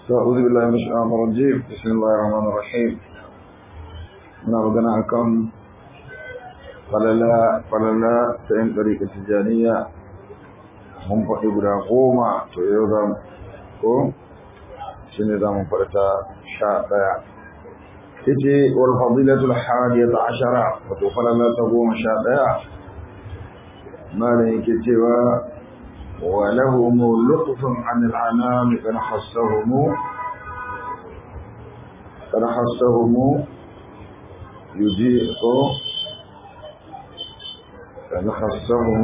أعوذ بالله من الشيطان الرجيم بسم الله الرحمن الرحيم muna magana akan falala falala ta yin ɗariƙa tijjaniya mun faɗi guda goma to yau za mu ko shi ne za mu faɗi ta sha ɗaya ita wal fadilatul hadiyata ashara wato falala ta goma sha ɗaya malam yake cewa ولهم لطف عن العنام قد حسهم قد حسهم يجيء قد حسهم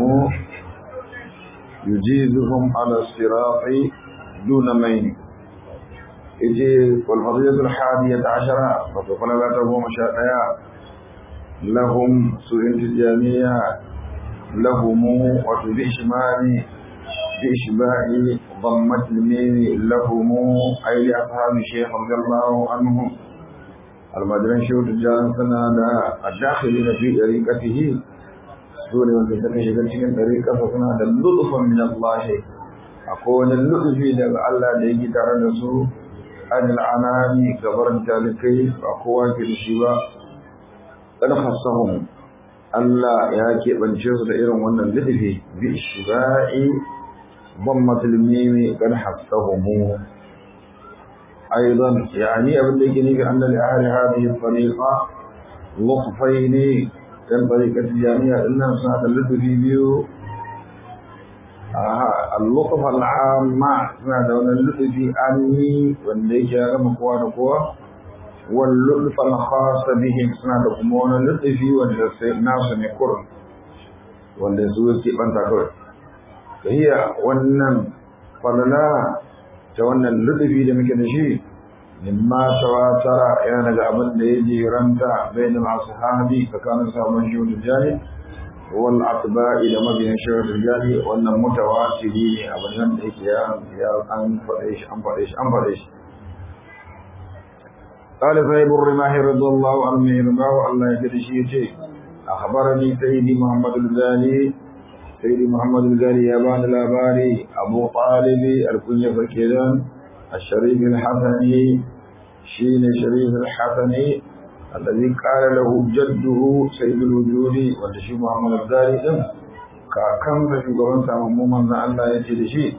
يجيزهم على الصراط دون مين يجي والفضيلة الحادية عشرة فقال لا تقوم شاء لهم سوء تجانية لهم وتبع شمالي بإشباع ضمة الميم لهم أي لأصحاب الشيخ رضي الله عنهم المدرن شوت الجان سنة الداخلين في طريقته سورة من تلك شكل شكل طريقة فسنة اللطف من الله أقول اللطف لك الله ليجي ترى نسو عن العنام كبر تالكي أقوى كالشبا قد خصهم Allah ya keɓance su da irin wannan littafi bi shiba'i ضمة الميم قد حفظهم أيضا يعني أبن لكني أن لأهل هذه الطريقة لطفين كان طريقة الجامعة إنها سنة اللطف بيو آه اللطف العام مع سنة دون اللطف أني وانديك يا مكوان قوة واللطف الخاص بهم سنة دقمون اللطف والناس نكر والنسوة كيبان تكر hiya wannan falala ta wannan lutufi da muke da shi mimma tawatara yana daga abin da ya jiranta bayan masu sahabi tsakanin sabon shehudul jani wal atba'i da mabiyan shehudul jani wannan mutawatiri ne abin nan da yake ya an faɗe shi an faɗe shi an faɗe shi قال صاحب الرماح رضي الله عنه يرضاه الله يجري أخبرني سيدي محمد الغالي سيدي محمد الغالي يابان الأباري أبو طالب الكنية فكيدان الشريف الحسني شين شريف الحسني الذي قال له جده سيد الوجود والشيخ محمد الغالي كان في قرن سامم من الله يجد شيء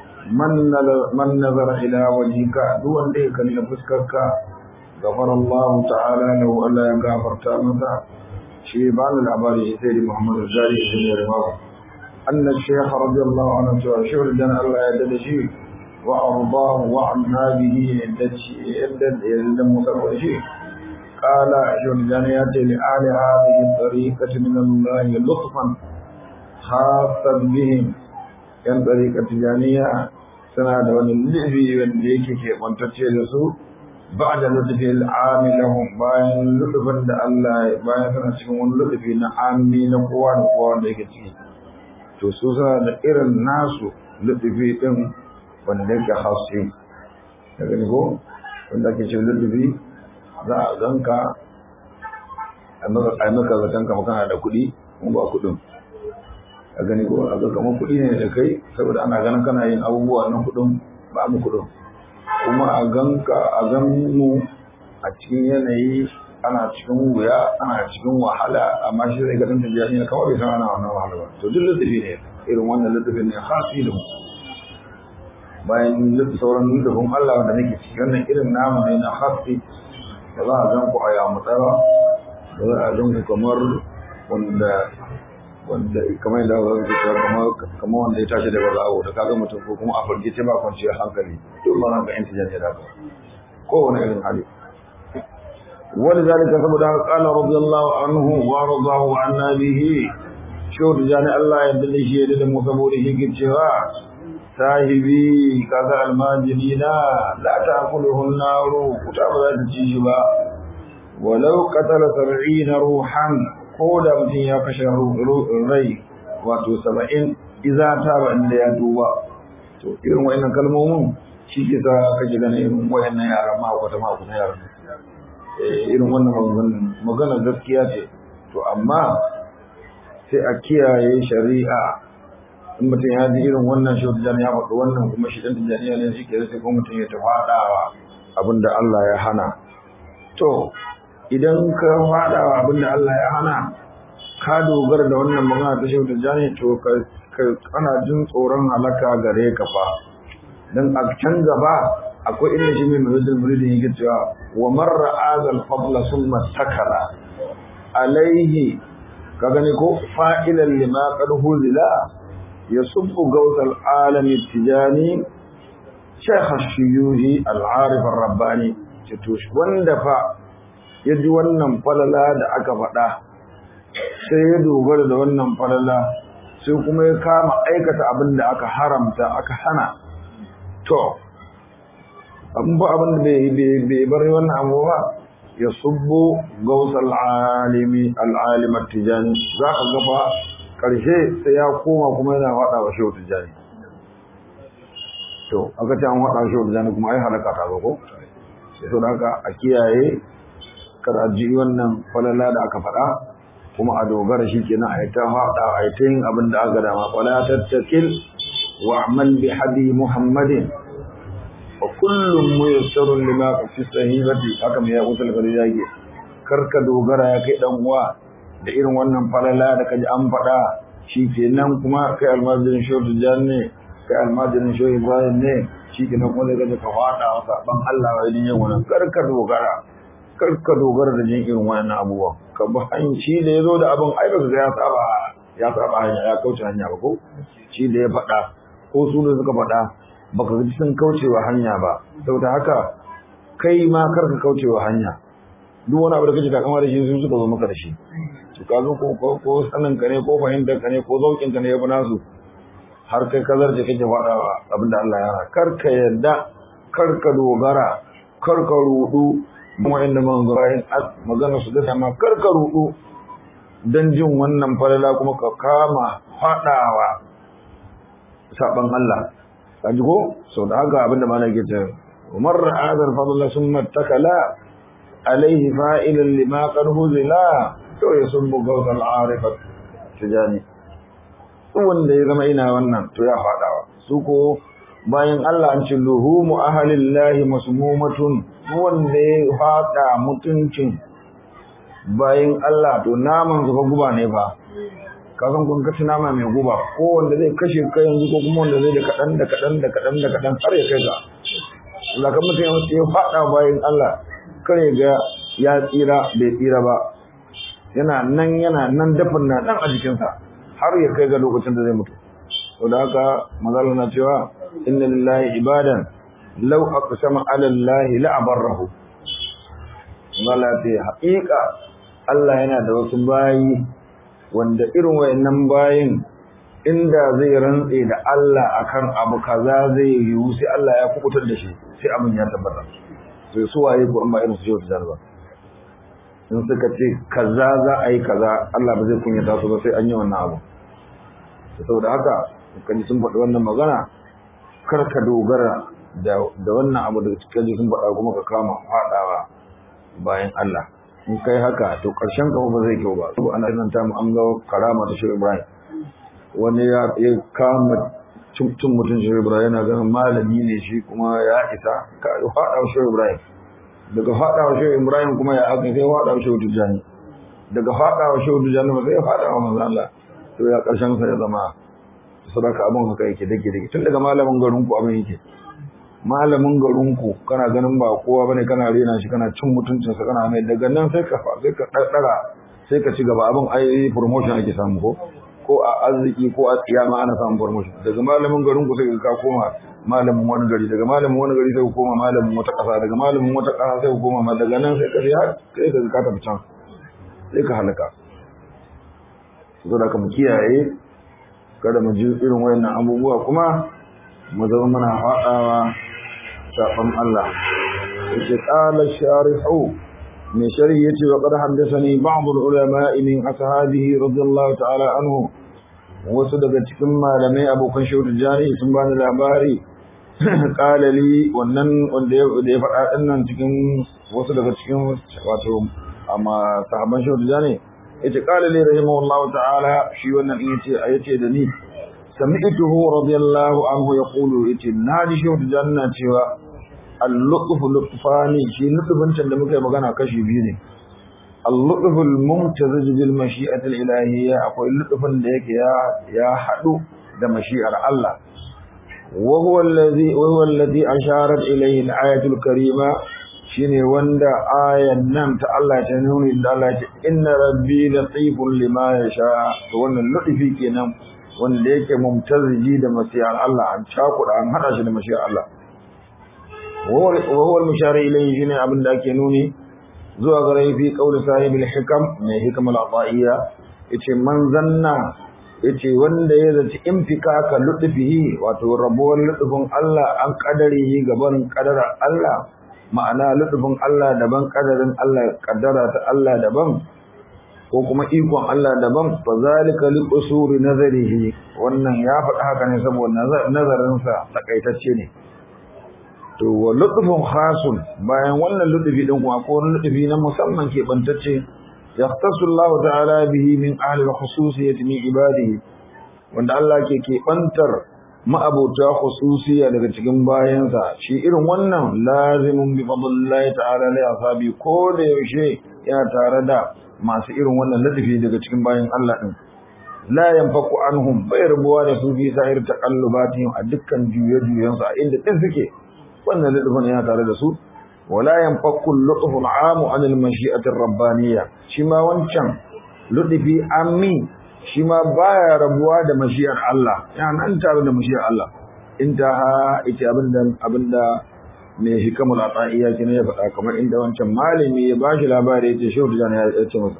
من نظر إلى وجهك دون ذلك لنفسكك غفر الله تعالى له ألا يغفر تامتا شيء بعد الأباري سيدي محمد الغالي سيدي رماه أن الشيخ رضي الله عنه شهر جنا الله يدلشي وأرضاه وعنا به يدد مصر شيء قال شهر جنا يأتي لآل هذه الطريقة من الله لطفا خاصا بهم كان طريقة جانية سنة ون اللعبي والليك كي وانتتشي لسو بعد لطف العام لهم باين لطفا الله باين سنة شكون لطفي نعامي نقوى نقوى ليك to su suna da irin nasu lutufi ɗin wanda yake hasi da gani ko wanda ake ce lutufi za a zanka a maka zaton kama kana da kuɗi kun ba kuɗin a gani ko a kama kuɗi ne da kai saboda ana ganin kana yin abubuwa na kuɗin ba mu kuɗin kuma a ganka a gan mu a cikin yanayi ana cikin wuya ana cikin wahala amma shi zai gadon tafiya ne kawai bai san ana wannan wahala ba to duk littafi ne irin wannan littafin ne khasi da mu bayan sauran littafin Allah wanda nake ciki wannan irin namu ne na khasi da za a gan ku a yamutsa ba da za a gan ku kamar wanda wanda kamar yadda za ku cewa kamar kamar wanda ya tashi daga zawo da kaga mutum ko kuma a fargice ba kwanciyar hankali duk ba nan ga intijan ne da kowane irin hali ولذلك سبب قال رضي الله عنه ورضاه عنا به شو جاني الله يدل شيء da musaburihi kicewa sahibi kaza almajirina la ta'kuluhu an-naru kuta ba za ta ci shi ba walau qatala 70 ruhan ko da mutum ya kashe rai wato 70 idza ta ba inda ya duba to irin wayannan kalmomin shi ke sa kake ganin irin wayannan yaran ma ko ta ma ko yaran irin wannan magana gaskiya ce to amma sai a kiyaye shari'a in mutum ya ji irin wannan shi tijani ya faɗi wannan kuma shi ɗan tijaniya ne shi ke sai kuma mutum ya tafi haɗawa abin da Allah ya hana to idan ka faɗawa abin da Allah ya hana ka dogara da wannan magana ta shi tijani to ka kana jin tsoron halaka gare ka fa dan a can gaba akwai inda shi mai mazajin muridin yake cewa wa marra azal fadla summa takala alaihi ka gani ko fa'ilan lima qad huzila yasubbu gawsal alami tijani shaykh ash-shuyuhi al-arif ar-rabbani to wanda fa yaji wannan falala da aka faɗa sai ya dogara da wannan falala sai kuma ya kama aikata abin da aka haramta aka hana to abin ba abin da bai bari wannan abu ba ya subbo gausar al'alimi al'alimar tijani za ka gaba ƙarshe sai ya koma kuma yana faɗa wa shehu tijani to aka ce an faɗa wa shehu tijani kuma ai halaka ta ba ko sai to da haka a kiyaye kar a ji wannan falala da aka faɗa kuma a dogara shi kenan a yi ta faɗa a yi ta yin abin da aka dama wala tattakil wa amal bi hadi muhammadin wa kullum muyassarun lima fi sahibati haka mai ya usul kare yake karka dogara ya kai dan uwa da irin wannan falala da kaji an faɗa shi kenan kuma kai almajirin shodu jan ne kai almajirin shodu ibrahim ne shi kenan kuma zai gaji ka faɗa wa saban Allah wa yin yin wannan karka dogara karka dogara da jin irin wannan abubuwan ka bi hanci da ya zo da abin ai baka ga ya saba ya saba hanya ya kauce hanya ba ko shi da ya faɗa ko su da suka faɗa baka ji sun kaucewa hanya ba saboda haka kai ma kar ka kaucewa hanya duk wani abu da kake takama da shi sun suka zo maka da shi to ka zo ko ko sanin ka ne ko fahimtar ka ne ko zaukin ka ne ya fi nasu har kai ka zarce kake faɗawa abin da Allah ya hana kar ka yadda kar ka dogara kar ka rudu wa'inda manzarayin magana su da ma kar ka rudu dan jin wannan falala kuma ka kama faɗawa saban Allah kaji ko sau da haka abinda ma na ke ce umar ra'adar fadla sun matakala alaihi fa'ilan lima karhu zila to ya sun buga wasu al'arifar tijani wanda ya zama ina wannan to ya faɗawa su ko bayan Allah an ce luhumu ahalillahi masmumatun wanda ya faɗa mutuncin bayan Allah to naman su fa guba ne fa ka san kun kaci nama mai guba ko wanda zai kashe ka yanzu ko kuma wanda zai da kaɗan da kaɗan da kaɗan da kaɗan har ya kai ga Allah kan mutum ya faɗa bayan Allah kare ga ya tsira bai tsira ba yana nan yana nan dafin na nan a jikinsa har ya kai ga lokacin da zai mutu to da haka mazala na cewa inna lillahi ibadan law aqsama ala allahi la abarrahu Allah ce haƙiƙa Allah yana da wasu bayi wanda irin wayannan bayin inda zai rantse da Allah akan abu kaza zai yiwu sai Allah ya kubutar da shi sai abin ya tabbata sai su waye ko an ba irin su jiya ta ba in suka ce kaza za a yi kaza Allah ba zai kunyata su ba sai an yi wannan abu saboda haka kan sun faɗi wannan magana kar ka dogara da wannan abu da cikin sun faɗa kuma ka kama faɗawa bayan Allah in kai haka to ƙarshen ka ba zai kyau ba to ana nan ta mu an ga karama ta Shehu Ibrahim wani ya kama cin mutum Shehu Ibrahim yana ganin malami ne shi kuma ya isa ka faɗa Shehu Ibrahim daga faɗa wa Shehu Ibrahim kuma ya aka sai faɗa wa Shehu Tijjani daga faɗa wa Shehu Tijjani ba sai faɗa wa manzo Allah to ya ƙarshen sa ya zama sadaka abin haka yake dake dake tun daga malamin garin ku abin yake malamin garinku kana ganin ba kowa bane kana rena shi kana cin mutuncinsa kana mai daga nan sai ka sai ka daddara sai ka ci gaba abin ai promotion ake samu ko ko a arziki ko a tsiyama ana samun promotion daga malamin garinku sai ka koma malamin wani gari daga malamin wani gari sai ka koma malamin wata kasa daga malamin wata kasa sai ka koma daga nan sai ka sai sai ka ka tafi can sai ka halaka saboda ka mu kiyaye kada mu ji irin wayannan abubuwa kuma mu zama muna faɗawa saɓon Allah. Yake ƙala shari'u mai sharhi ya ce wa ƙar haddasani ba'dul ulama min ashabihi radiyallahu ta'ala anhu wasu daga cikin malamai abokan shehu jari sun bani labari ƙalali wannan wanda ya faɗa ɗin nan cikin wasu daga cikin wato amma sahabban shehu jari ya ce ƙalali rahimahullahu ta'ala shi wannan in yace a yace da ni sami'tuhu radiyallahu anhu yaqulu iti naji shi wata janna cewa al-lutf lutfani shi lutfin can da muka yi magana kashi biyu ne al-lutf al-mumtazij bil mashi'ati al-ilahiyya akwai lutfin da yake ya ya hadu da mashi'ar Allah wa huwa alladhi wa huwa alladhi asharat ilayhi al-ayatu al-karima shine wanda ayan nan ta Allah ta nuni da Allah ce inna rabbi latifun lima yasha to wannan lutfi kenan wanda yake mumtaziji da masiyar Allah an cakuda an hada shi da masiyar Allah wa huwa al-mushar ilayhi shine abin da ake nuni zuwa ga rai fi qauli sahibil hikam mai hikam al-ataiya yace man zanna yace wanda ya zaci infika ka lutfihi wato rabuwar lutfin Allah an kadarihi gaban kadarar Allah ma'ana lutfin Allah daban kadarin Allah kaddara ta Allah daban ko kuma ikon Allah daban fa zalika li usuri nazarihi wannan ya faɗi haka ne saboda nazarin sa takaitacce ne to wa lutfun khasun bayan wannan lutfi din kuma ko wani lutfi na musamman ke bantacce yahtasu Allah ta'ala bihi min ahli al-khususiyyah min ibadihi wanda Allah ke ke bantar ma'abota khususiya daga cikin bayansa shi irin wannan lazimin bi fadlillahi ta'ala li asabi ko da yaushe yana tare da masu irin wannan ladafi daga cikin bayan Allah din la yanfaku anhum bai rubuwa da su fi sa'ir taqallubatihim a dukkan juye-juyen su a inda din suke wannan ladafin yana tare da su wala yanfaku al-lutfu al-'amu 'an al-mashi'ati ar-rabbaniyya shi ma wancan lutfi ammi shi ma baya rabuwa da mashiyar Allah ya nan tare da mashiyar Allah intaha ita abinda abinda mai hikamul ata'iya kina ya faɗa kamar inda wancan malami ya bashi labari yace shehu da ya ce masa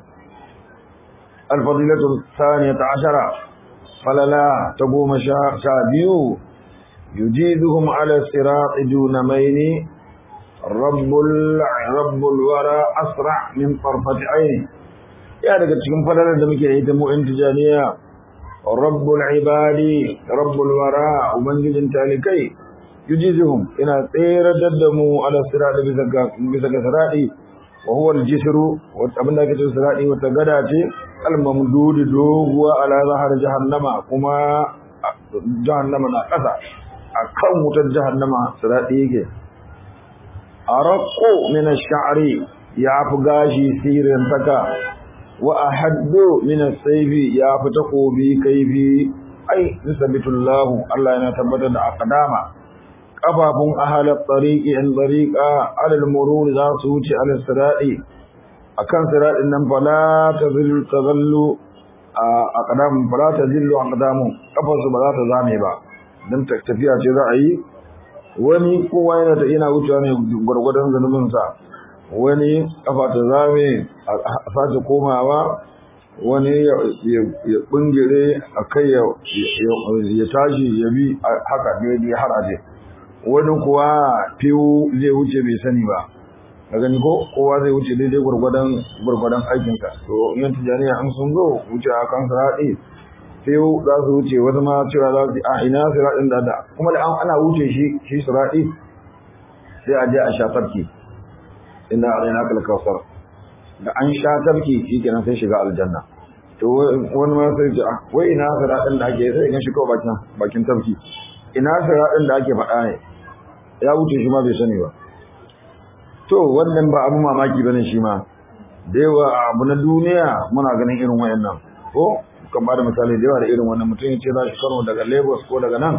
al-fadilatu thaniyata ashara falala ta goma sha biyu yujiduhum ala sirat duna maini rabbul rabbul wara asra min tarfati aini ya daga cikin falalar da muke ita mu intijaniya rabbul ibadi rabbul wara ubangijin talikai yujizuhum ina tsere da mu ala sirati bisa ga bisa ga sirati wa huwa al-jisru wa abin da kace sirati wata gada ce al-mamdud doguwa ala zahar jahannama kuma jahannama na kasa akan wutar jahannama sirati yake araqu min ash-sha'ri ya fi gashi sirin taka wa ahaddu min as-sayfi ya fi takobi kaifi ai nisbatullahu Allah yana tabbatar da aqdama kafafun ahalat tariqi in tariqa alal murur za su wuce alal sirati akan siratin nan fala tazillu tazallu aqdam fala tazillu aqdamu kafansu ba za ta zame ba dan tafiya ce za a yi wani kowa yana ta ina wucewa ne gwargwadon zanubin sa wani kafa ta zame a sace komawa wani ya bungire a kai ya tashi ya bi haka daidai har aje wani kuwa fiwu zai wuce bai sani ba a gani ko kowa zai wuce daidai gwargwadon gwargwadon aikinsa to yan tijaniya an sun zo wuce a kan siraɗi fiwu za su wuce wasu ma cewa za su a ina siraɗin da da kuma da ana wuce shi shi siraɗi sai a je a sha tafki ina a raina kalkawar da an sha tafki shi kenan sai shiga aljanna to wani ma sai ce wai ina siraɗin da ake sai gan shi kawai bakin bakin tafki ina siraɗin da ake faɗa ne ya wuce shi ma bai sani ba to wannan ba abu mamaki bane shi ma da yawa abu na duniya muna ganin irin wayannan ko kan bada misali da yawa da irin wannan mutum ya ce za shi kano daga lagos ko daga nan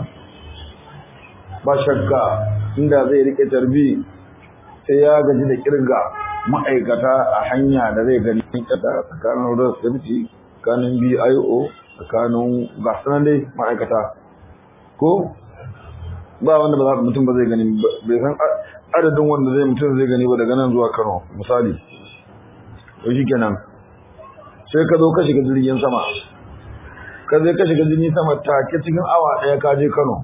ba shakka inda zai rike tarbi sai ya gaji da kirga ma'aikata a hanya da zai gani tsakanin road safety tsakanin bio tsakanin gasanan dai ma'aikata ko ba wanda ba mutum ba zai gani bai san adadin wanda zai mutum zai gani ba daga nan zuwa Kano misali to shikenan sai ka zo ka shiga jirgin sama ka zai ka shiga jirgin sama take cikin awa daya ka je Kano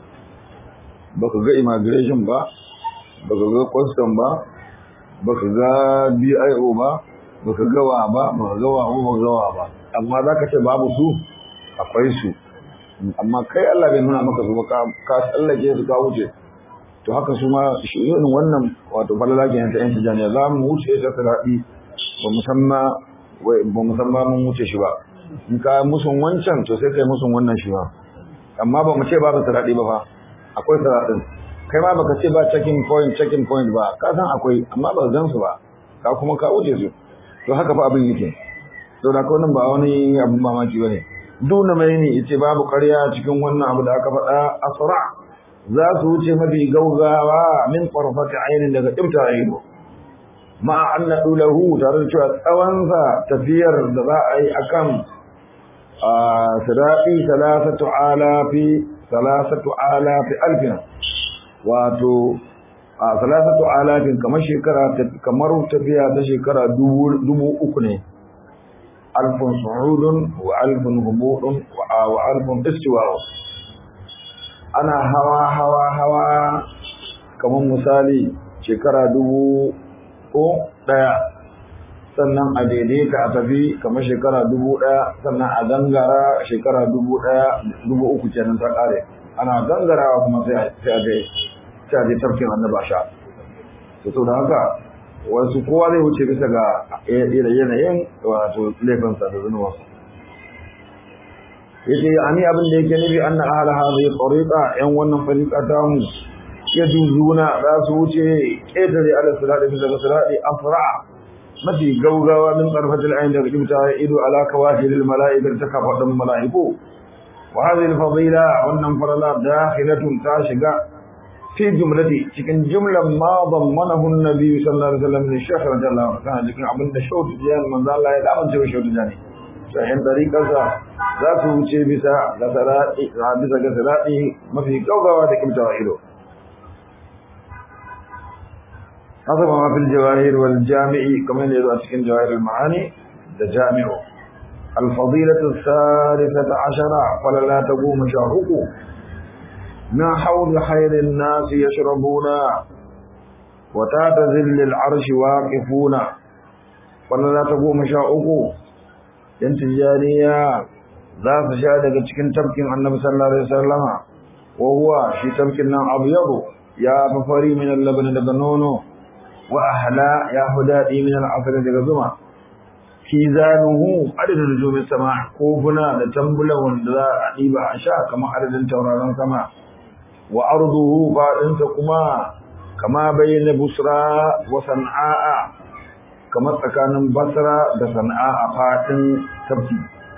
baka ga immigration ba baka ga custom ba baka ga BIO ba baka ga wa ba baka ga wa ba ga wa ba amma zaka ce babu su akwai su amma kai Allah bai nuna maka su ba ka tsallake su ka wuce to haka su ma shi irin wannan wato falala ke ta yan tijaniya za mu wuce ta siradi ba musamman ba musamman mun wuce shi ba in ka musun wancan to sai kai musun wannan shi ba amma ba mu ce babu siraɗi ba fa akwai siraɗin kai ma baka ce ba checking point checking point ba ka san akwai amma ba gan su ba ka kuma ka wuce su to haka fa abin yake to da kawai ba wani abin mamaki bane duna mai ne yace babu ƙarya cikin wannan abu da aka faɗa asra za su wuce mafi gaugawa min qarfati ainin daga ibta ainu ma anna dulahu tare da cewa tsawonsa tafiyar da za a yi akan siraɗi salasatu alafi salasatu alafi alfin wato a salasatu alafin kamar shekara kamar tafiya ta shekara dubu uku ne alfin su'udun wa alfin hubudun wa alfin istiwawa ana hawa hawa hawa kamar misali shekara dubu ko ɗaya sannan a daidaita a tafi kamar shekara dubu ɗaya sannan a gangara shekara dubu ɗaya dubu uku kenan ta ƙare ana gangarawa kuma sai a je sai a je tafkin annaba sha to to da haka wasu kowa zai wuce bisa ga yanayin wato laifinsa da zunubansa yace ani abin da yake nufi anna ahla hadhihi tariqa yan wannan fariqa ta mu yaduzuna za su wuce ketare ala sirati bisa ga sirati afra mafi gaugawa min tsarfatil ayin daga kimta ido ala kawahilil mala'ikar ta kafaɗin mala'iku wa hadhihi al-fadila wannan farala dakhilatun ta shiga fi jumlati cikin jumlan ma dammanahu an-nabi sallallahu alaihi wasallam ne shaykh radiyallahu anhu kana cikin abin da shautu jiyan manzo Allah ya damance wa shautu jani sahin dariƙarsa za su wuce bisa ga sarati bisa ga sarati mafi gaugawa da kimta ido حسب ما في الجواهر والجامع كما يدعو أتكين جواهر المعاني الجامع الفضيلة الثالثة عشرة فلا تقوم شاهق من حوض خير الناس يشربون وتات ذل العرش واقفون فلا تقوم شاهق ينتجانيا ذات شهادة cikin tabkin annabi sallallahu alaihi wasallama wa huwa shi tabkin nan abyadu ya fafari min al-laban daga nono وأهلا يا هدادي من العصر جزما كيزانه عدد نجوم السماء كوفنا لتنبلا وندلا عيبا عشاء كما عدد توران سماء وأرضه فإنت كما كما بين بصرى وصنعاء كما تكان بصرى وصنعاء فاتن تبتي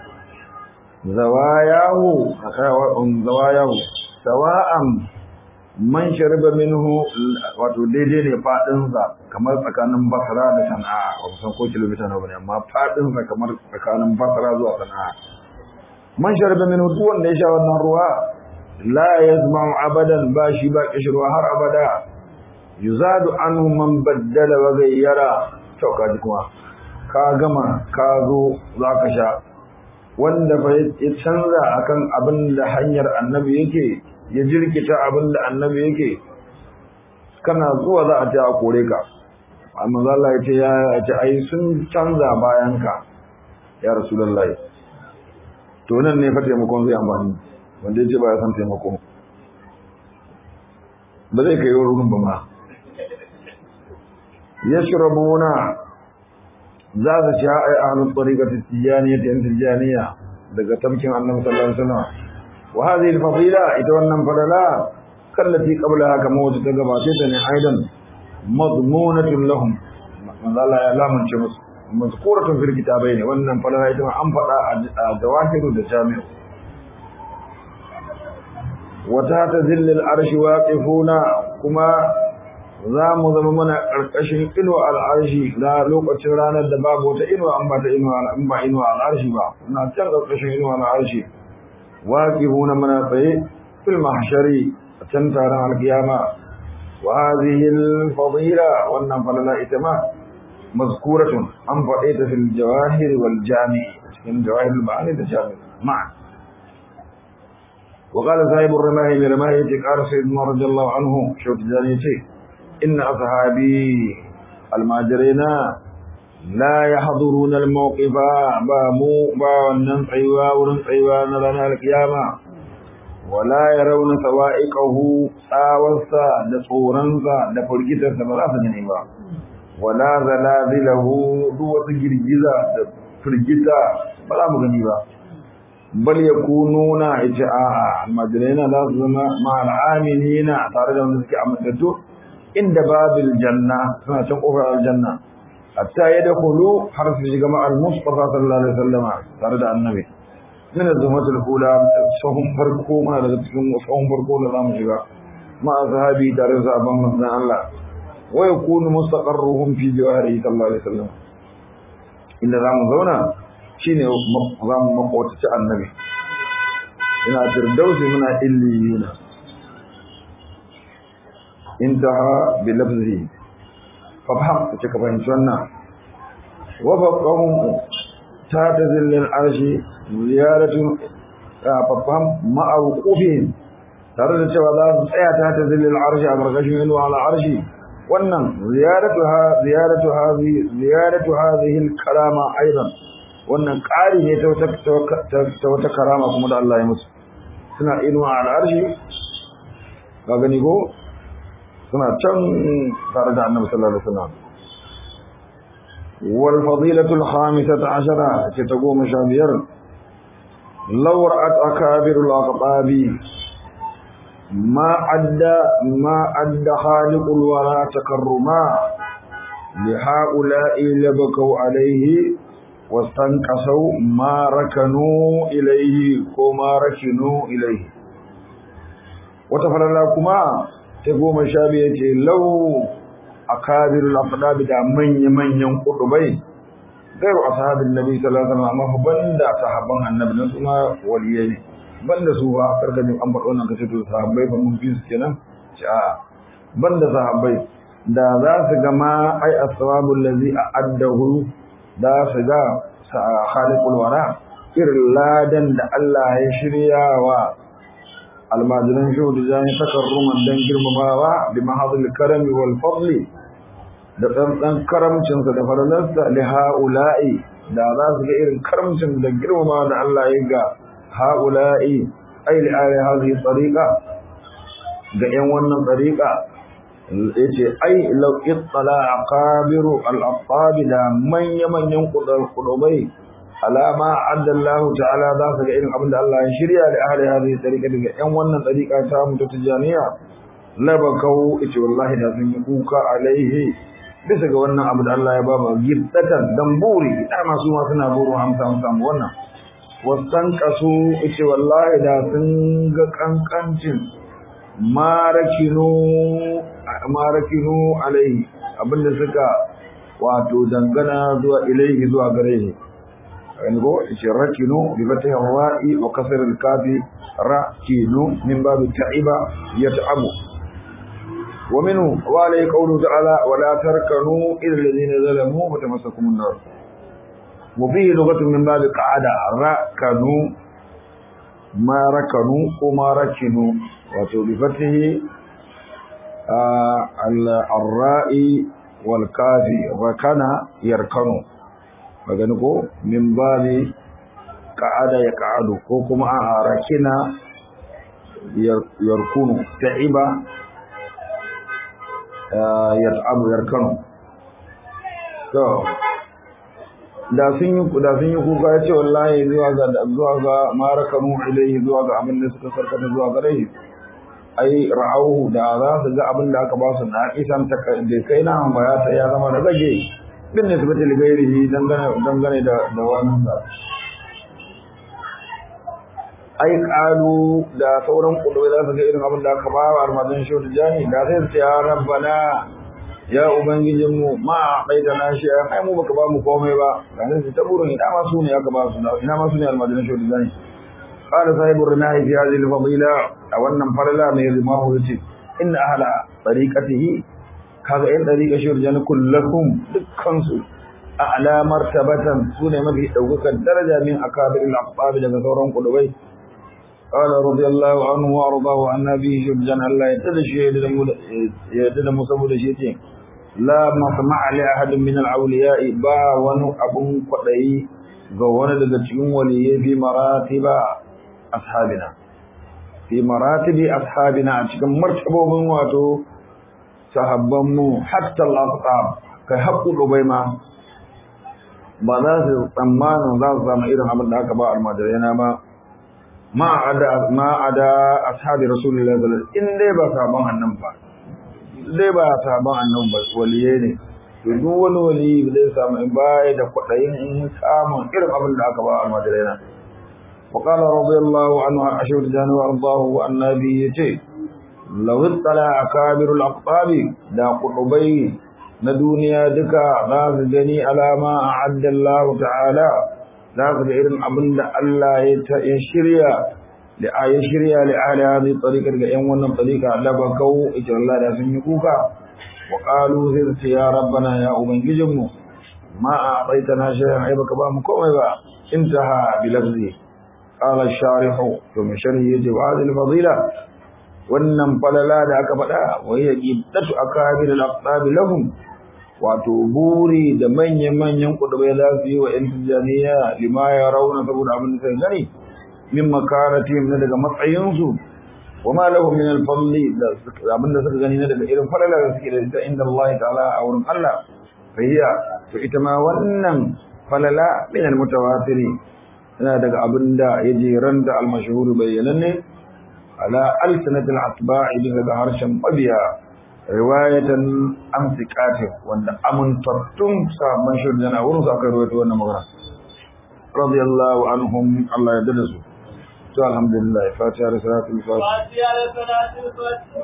زواياه زواياه سواء man shariba minhu wato daidai ne fadin sa kamar tsakanin Basra da Sana'a ba san ko kilomita nawa ne amma fadin sa kamar tsakanin Basra zuwa Sana'a man shariba minhu duk wanda ya sha wannan ruwa la yazma'u abadan ba shi ba kishirwa har abada yuzadu anhu man baddala wa gayyara to kaji kuma ka gama ka zo zaka sha wanda fa ya canza akan abin da hanyar annabi yake ya jirkita abin da annabi yake kana zuwa za a ce a kore ka amma Allah ya ce ya ce ai sun canza bayan ka ya rasulullahi to nan ne fa taimakon zai amfani wanda ya ce ba ya san taimako ba zai kai wurin ba ma yashrabuna za su ci ai ahlul tariqati tijaniyya ta tijaniya daga tamkin annabi sallallahu alaihi wasallam وهذه الفضيلة يتولى فللا كالتي قبلها كما وتتقباتيتني أيضا مضمونة لهم من الله لا من شمس مذكورة في الكتابين وأن فللا يتولى أنفر الجواهر الجامع وتحت ذل العرش واقفون كما za mu zama mana ƙarƙashin inuwa al'arshi na lokacin ranar da babu wata inuwa an ba ta inuwa al'arshi ba na can ƙarƙashin inuwa al'arshi واقفون من في المحشر تنتهى القيامة وهذه الفضيلة والنفل لا إتمام مذكورة عن فقيت في الجواهر والجامع في الجواهر المعاني الجامع معا وقال صاحب الرماهي برماهي قال سيدنا رضي الله عنه شوت جانيتي إن أصحابي الماجرين لا يحضرون الموقف بامو باونن قيوا ورن قيوا نرانا القيامة ولا يرون سوائقه تاوسا da tsoronsa da firgitarsa ba za su gani ba wala zalazilahu duk wata girgiza da firgita ba za mu gani ba bal yakununa ita a almajirai za su zama ma'al aminina tare da wanda suke amintattu inda babil janna suna can kofar aljanna hatta yadkhulu har su shiga ma'al mustafa sallallahu alaihi wasallama tare da annabi min az-zumatul ula sahun farko ma daga cikin sahun farko da zamu shiga ma sahabi tare da sahabban manzon Allah wa yakunu mustaqarruhum fi jawarihi sallallahu alaihi wasallam inda zamu zauna shine zamu makwaci annabi ina firdausi muna illiyina intaha bi lafzihi fafham kace ka fahimci wannan wa faqahum ta tazillil arshi ziyaratu fafham ma'a wuqufihim tare da cewa za su tsaya ta tazillil arshi a gargashin inuwa ala arshi wannan ziyaratu ha ziyaratu hadhihi ziyaratu hadhihi al-karama aidan wannan ƙari ne ta wata karama kuma da Allah ya musu suna inuwa ala arshi ka gani ko suna can tare da annabi sallallahu alaihi wasallam wal fadilatu al khamisata ashara ce ta goma sha biyar law ra'at akabir al aqtabi ma adda ma adda khaliqul wara takarruma li haula'i labakau alaihi واستنقصوا ما ركنوا إليه وما ركنوا إليه وتفرلا كما ta goma sha biyu ce lau a kabirul afdabi da manya-manyan kudubai gairu ashabin nabi sallallahu alaihi wasallam amma banda sahabban annabi nan kuma waliyai ne banda su ba karkashin an faɗo nan kace to sahabbai ba mun fi su kenan ce a banda sahabbai da za su ga ma ai asbabul ladzi a'addahu da su ga khaliqul wara irin ladan da Allah ya shirya wa almajiran shehu da jani takarruman don girmamawa bi mahadul karami wal fadli da tsantsan karamcinsa da faralarsa li ha'ula'i da za su ga irin karamcin da girmamawa da Allah ya ga ha'ula'i ai li ali hadhihi tariqa ga yan wannan tariqa yace ai law ittala aqabiru al-aqtab da manya manyan kudubai alama adda Allah ta'ala za su ga irin abin da Allah ya shirya da ahli hadhihi tariqa daga yan wannan tariqa ta mu ta tijaniya labakau ita wallahi da sun yi kuka alaihi bisa ga wannan abu da Allah ya ba mu gibtatan dan buri da masu ma suna buru hamsa hamsa wannan wasan kasu ita wallahi da sun ga kankancin marakinu marakinu alaihi abinda suka wato dangana zuwa ilaihi zuwa gare shi ngo ce rakinu bi fatih ra'i wa kasr al kafi rakinu min bab ta'iba yat'abu wa minhu wa alayhi qawlu ta'ala wa la tarkanu ila alladhina zalamu wa tamassakum an-nar wa fihi lughatun min bab qa'ada rakanu ma rakanu ko ma rakinu wato bi fatih al-ra'i wal kafi rakana yarkanu magani ko min babi ka'ada ya ka'adu ko kuma a rakina yarkunu ta'iba yat'abu yarkanu to da sun yi da sun yi kuka ya ce wallahi zuwa ga zuwa ga marakanu ilaihi zuwa ga abin da suka sarkata zuwa gare shi ai ra'auhu da za su ga abin da aka ba su na isan ta da kai na ba ya ta ya zama da rage bin nisbati li ghairihi dangane dangane da da wannan sa ai qalu da sauran kudubai za su ga irin abin da aka ba wa armadin shi da jani da sai su ce ya rabbana ya ubangijin mu ma kai da na shi ai mu baka ba mu komai ba dan sai ta burin ina ma su ne aka ba su ina ma su ne armadin shi da jani qala sahibu rinahi fi hadhihi al-fadila a wannan falala mai rimahu yace inna ahla tariqatihi kaga yan dariƙa shi urjani kullakum dukkan su a alamar tabatan su ne mafi ɗaukakan daraja min akabir al-aqtab daga sauran kudubai qala radiyallahu anhu wa ardahu an nabi shurjan Allah ya tada shi ya tada mu saboda shi ce la masma' li ahadin min al-awliya ba wani abun kwadayi ga wani daga cikin waliyyi fi maratiba ashabina fi maratibi ashabina a cikin martabobin wato sahabbanmu hatta al-aqtab kai haƙu dubai ma ba za su tsammanin za su samu irin abin da aka ba almajirai na ba ma ada ma ada ashabi rasulullahi sallallahu alaihi wasallam in dai ba saban annan ba dai ba saban annan ba waliye ne to duk wani wali zai samu in baya da kwadayin samun irin abin da aka ba almajirai na وقال رضي الله عنه عن أشهر جانب وأرضاه والنبي يتي لو اطلع أكابر الأقطاب دا قطبي ندونيا دكا ذاك جني على ما أعد الله تعالى ذاك إرن أبن الله يشريا يشريا لأهل هذه الطريقة لأن ونم طريقة لبكوا إجر الله دا سنكوكا وقالوا ذلك يا ربنا يا أبن جمو ما أعطيتنا شيئا عيبك بامكم انتهى بلفظه قال الشارح ثم شرح يجب هذه الفضيلة wannan falala da aka faɗa wai ya ƙiddatu a kabir al-aqtab lahum wato buri da manyan manyan kudubai za su yi wa yan tijaniya lima ya rauna saboda abin da sai gani min makaratihim na daga matsayinsu wa ma lahum min al-fadli da abin da suka gani na daga irin falala da suke da ita inda Allah ta'ala a wurin Allah fahiya to ita ma wannan falala min al-mutawatiri yana daga abin da ya jeran da almashahuru bayyananne ala alsanatil atba'i bisa ga harshen mabiya riwayatan amsikatin wanda amintattun sabon shirin yana wurin su aka rawaito wannan magana radiyallahu anhum Allah ya dada su to alhamdulillah fatiha da salatul fatiha da salatul fatiha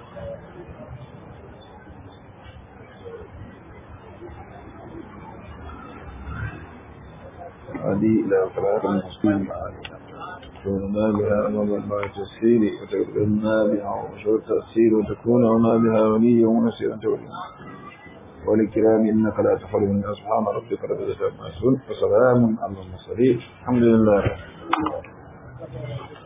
هذه إلى صلاة المسلمين وتكوننا بها أمام الله تسهيل وتكوننا بها وشور تأثير وتكون هنا بها وليا ونسيرا توليا ولكرام إنك لا تخل من سبحان ربك رب العزة عما يصفون وسلام على المرسلين الحمد لله